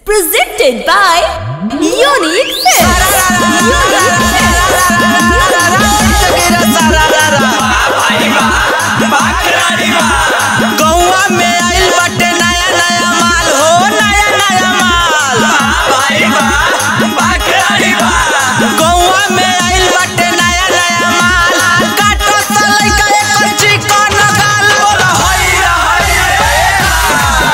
Presented by Unique Films. गौवा में आइल बाटे नया नया माल हो नया नया माल गौवा में आइल बाटे नया नया माल काटो सलाई का एक चिकन गाल बोला होई रे होई रे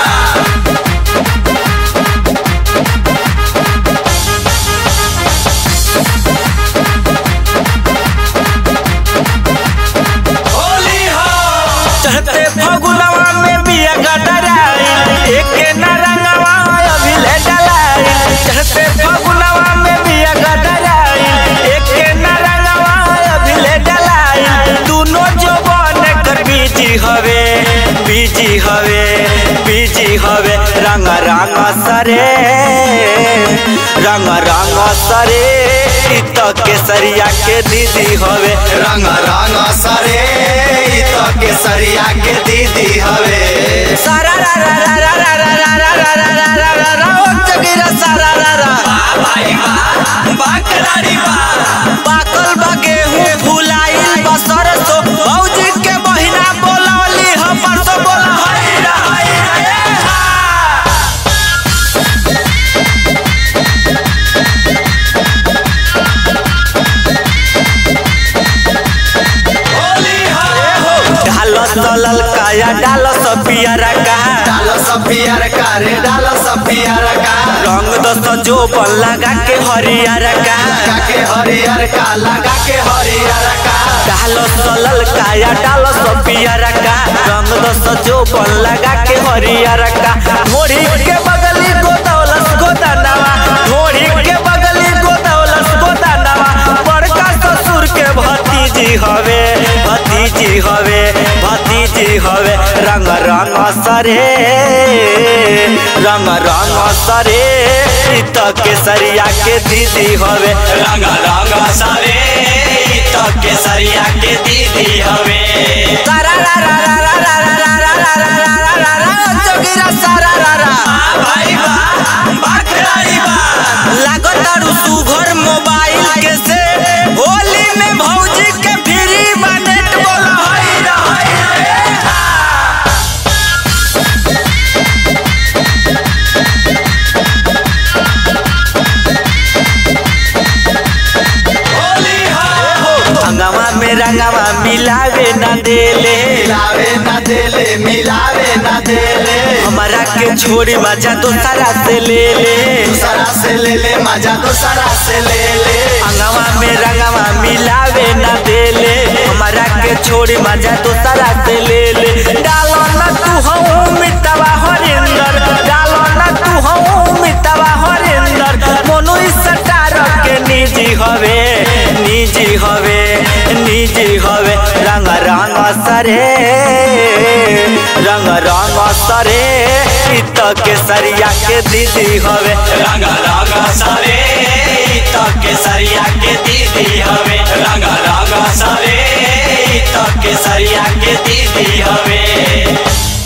चढ़ते फगुनवा में बिया गडराइल एके नरंगवा अभी ले डलाइल चढ़ते फगुनवा में बिया गडराइल एके नरंगवा अभी ले डलाइल दोनों जवान कर बीजी हवे बीजी हवे बीजी हवे रंग रंग सरे रंग रंग सरे इ तो केसरिया के दीदी हवे रंग रंग सरे इ तो केसरिया के दीदी हवे सारा रा रा रा रा रा रा रा रा रा रा रा रा रा रा ओ जगीरा सारा रा रा पाकल बा गेहूं फुलाइल बा सरसो भौजी के महीना बोलवली हम परसो बोला हई रा हई रे हा ढालो सलल काया डालो सपियरा का डालो सफियर का रे डालो सफियर का रंग दस जो बन लगा के हरियर का लगा के हरियर का लगा के हरियर का डालो सलल काया डालो सपियर का रंग दस जो बन लगा के हरियर का घोड़ी के बगली गोदौलस गोदानवा घोड़ी के बगली गोदौलस गोदानवा बड़का ससुर के भतीजी हवे भतीजी हवे भतीजी हवे रंग रंग सरे रंग रंग सरे इ तो केसरिया के दीदी हवे रंग रंग सारे इ तो केसरिया के दीदी हवे सारा रा रा रा रा रा रा रा रा रा रा रा रा रा रा जोगिरा सारा रा रा भाई बा बकराई बा लागो तारू सुघर मोबाइल के से होली में भौजी के फ्री बनेट बोला हई रा हई रे होली हो अंगवा में रंगवा मिलावे ना देले मिलावे न देले मिलावे न देले हमारा के छोड़ी मजा दोसरा से ले ले दूसरा से ले ले मजा दूसरा से ले ले अंगवा में रंगवा मिलावे ना देले हमारा के छोड़ी मजा दोसरा से ले ले डालो ना तू हूँ मितवा हरिंदर डालो ना तू हूँ मितवा हरिंदर मोनू इस सटार के निजी हवे निजी हवे निजी हवे रंग रंग सरे रंग रंग सरे इ तो केसरिया के दीदी हवे रंग रंग सारे इ तो केसरिया के दीदी हवे रंग रंग सारे इ तो केसरिया के दीदी हवे